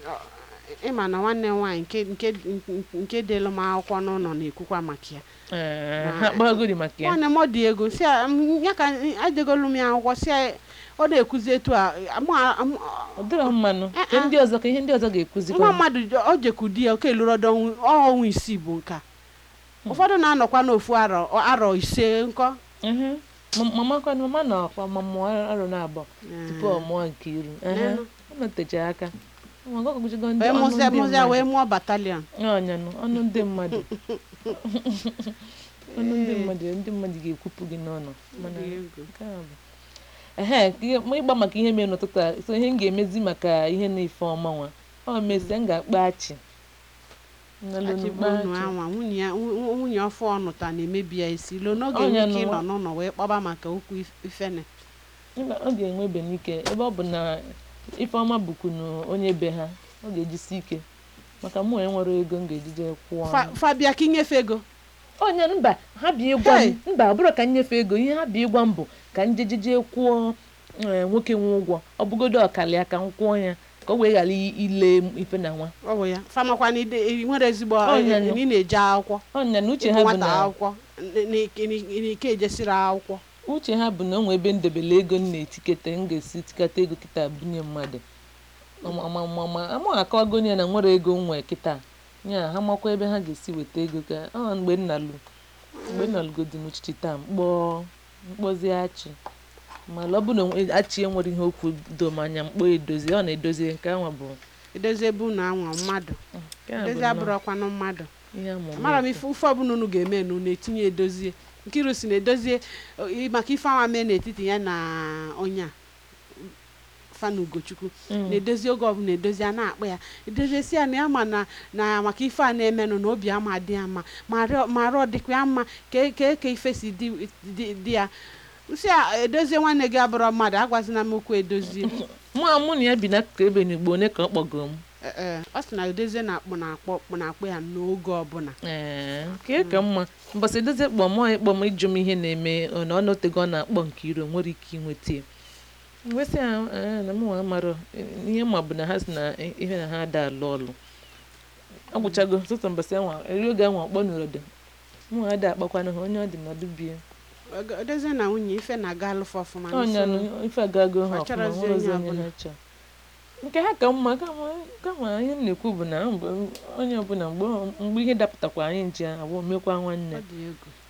ịma na nwanne m nwaanyị nke nke nke delu m akwụkwọ n'ụlọ na-ekwukwa maka ya Ee, ha kpagodi maka ya nwanne m ọ dị ego si ya m- ya ka edegolu m ya akwụkwọ si ya ọ na-ekwuzi etu a amụ- amụ- ọ dịrọ mmanụ Eh, ka eh. ndị ọzọ ka ihe ndị ọzọ ga-ekuzikwa nwa mmadụ je- ọ jeku di ya oke elụrọdo ọnwa isii bụ nka ụfọdụ na-anọkwa n'ofu arọ arọ ise nkọ Mhm. Ma- mama kwa mama na ọkwa ma mụọ arụ na-abụọ tupu ọ mụọ nke iru Ehe. Nenu. ọ nọtecha aka Ọ ma ọgụgụjigo ndị wee ọnụ mụzia ndị mụzia wee mmadụ. mụọ batalion ọnyanụ ọnụ ndị mmadụ ọnụ ndị mmadụ ndị mmadụ ga-ekwupụ gị n'ọnụ mana nke a bụ ehe ka ihe- ma ịgba maka ihe mere n'ụtụtụ a so ihe m ga-emezi maka ihe na-efe ọma nwa ọ mesie m ga-akpa achị Nnalụ achịbụ kpaa unu achị. anwa nwunye ya nwu- nwunye ọfụ ọnụta na-emebi ya isi lo n'oge Ọnya nwike ịnọ n'ụwa. n'ụlọ wee kpọba maka okwu if- ifene Mba, ọ ga-enwe benike ebe ọ bụ na ifeọma bụkwunu onye be ha ọ ga-ejisi ike maka mụ enwere ego m ga-ejije kwụọ Fa- fabia ka inyefe ego onye mba ha bịa ịgwa Hey! m mba ọ bụrụ ka m nyefee ego ihe ha bịa ịgwa m bụ ka m jejeje kwụọ eh, nwoke nwe ụgwọ ọ bụgodo ọkali ya ka m kwụọ ya ka o wee ghara i- ile m ife na nwa ọ bụ ya famakwa na ide- i nwere ezigbo Ọnya na nụ. ị na-eje akwụkwọ ọnya na uche ịbụ ha bụ nwata na akwụkwọ n'ike ejesiri akwụkwọ uche ha bụ na o nwe ebe ndebele ego m na-etikete m ga-esi tikata ego kịta bunye mmadụ ama akọwago ya na nwere ego m nwee kịta ya ha makwa ebe ha ga-esi weta ego ka ọ mgbe nna lu mgbe nna lugodi n'uchichi taa mkpọ mkpọzi achị mana ọ bụ na onwe- achị enwere ihe okwu do m anya mkpọ edozi ọ na-edozi nke anwa bụ edozi ebe unu anwa mmadụ nke a bụ edozi nnọọ abụrọkwanụ mmadụ ihe amụma mara m efu. ife ife ọbụla unu ga-eme unu na-etinye edozie nkiru si na-edozie o, i- maka ife anwa mee n'etiti ya na onye a fana ugochukwu Mm. na-edozi oge ọbụla edozi a na-akpọ ya edozie si ya na ya ma na na maka ife a na-emenụ na obi ama dị ya mma ma arịọ- ma arụ dịkwa ya mma ka e- ka eke ife si dị dị- dị ya nsị a edozie nwanne gị abụrọ mmadụ agwazina m okwu edozie mụ a mụ na ya bi n'akụkụ ebe n'igbo onye ka ọ kpọgoro m Ee, ee, ọ sị na edozie na-akpọ na-akpọ na-akpọ ya n'oge ọbụla ee nke ka mma mbọsị edozie kpọ mụọ ịkpọ m ịjụ m ihe na-eme ọ na ọ nọtego ọ na-akpọ nke iro nwere ike inweta ya nwesị ya ee, na mụ nwa amarọ ihe ma bụ na ha si na ihe na ha ada alụ ọlụ ọ gwụchago tụtụ mbọsị anwa eri oge anwa ọkpọ n'ụrọdị mụ ada akpakwanụ ha onye ọ dị nọdụ bie Ego- edozie na nwunye ife na-aga alụfọ ọfụma ọnya nso- ife agago ha ọ ọfụma chọrọzi nwere ozi onye onye ọbụla. ha chọrọ nke ha ka mma kama kama ihe m na-ekwu bụ na mgbe onye ọbụla mgbe mgbe ihe dapụtakwa anyị nche abụọ mekwa nwanne ọ dị egwu